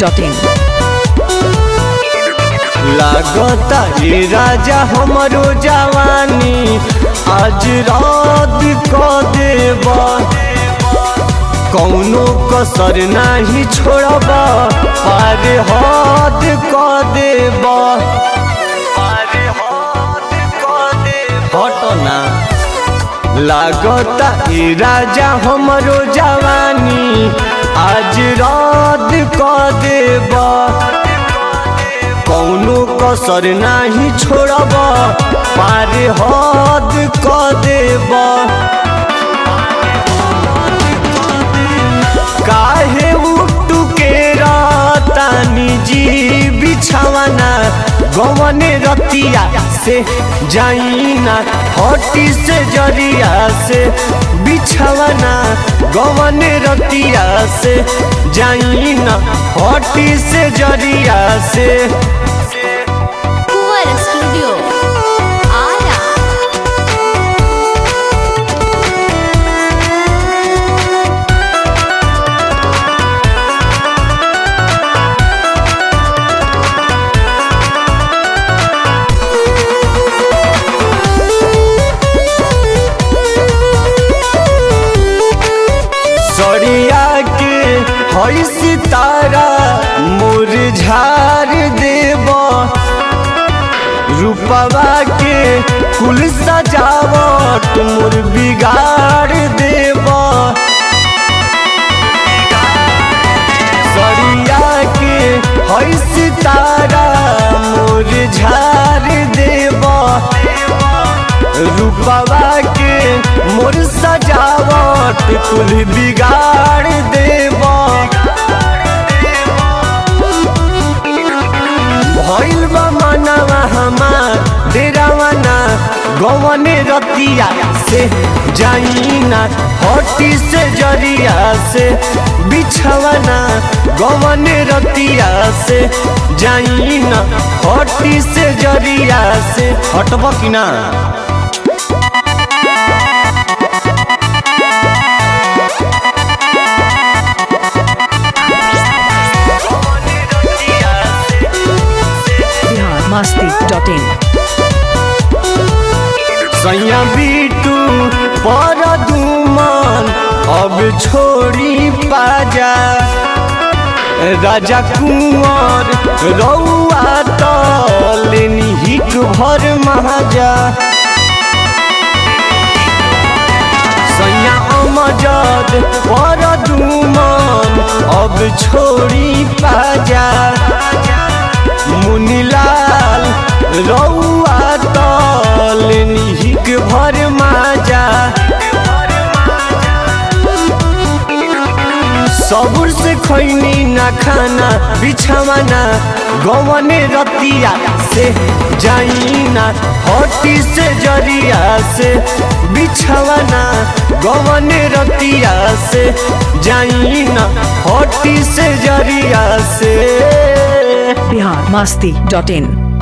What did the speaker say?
masti.in. लागता ये राजा हमरो जवानी आज रात क देबा कौनो कसर नाही छोड़बा पार हद क देबा हटना लागता ये राजा हमरो जवानी आज रात क देबा कौनो कसर नाही छोड़ब पार हद क देब काहे उठू के रातानी जी बिछावना गवन रतिया से जाइना हटी से जरिया से बिछावना गवन रतिया से जाइना हटी से जरिया से Kuwar Studio. Ara. सरिया के हई सितारा मुरझार देब रूपवा के कुल सजावट मोर बिगाड़ देब सरिया के हई सितारा मुरझार देब रूपवा के मोर सजावट कुल बिगाड़ देब भइल बा मनवा हमार डेरावना गवने रतिया से जाइना हटी से जरिया से बिछवना गवने रतिया से जाइना हटी से जरिया से हटब कि ना Bihar masti.in. सैया बीटू पर दुमन अब छोड़ी पाजा राजा कुंवर रौआ तलेनी हिक भर महाजा सैया अमजद पर दुमन अब छोड़ी पाजा मुनीलाल रौआ तल निहिक भर माजा सबुर से खैनी ना खाना बिछावाना गवने रतिया से जाइना हटी से जरिया से बिछावाना गवने रतिया से जाइना हटी से जरिया से Bihar masti.in.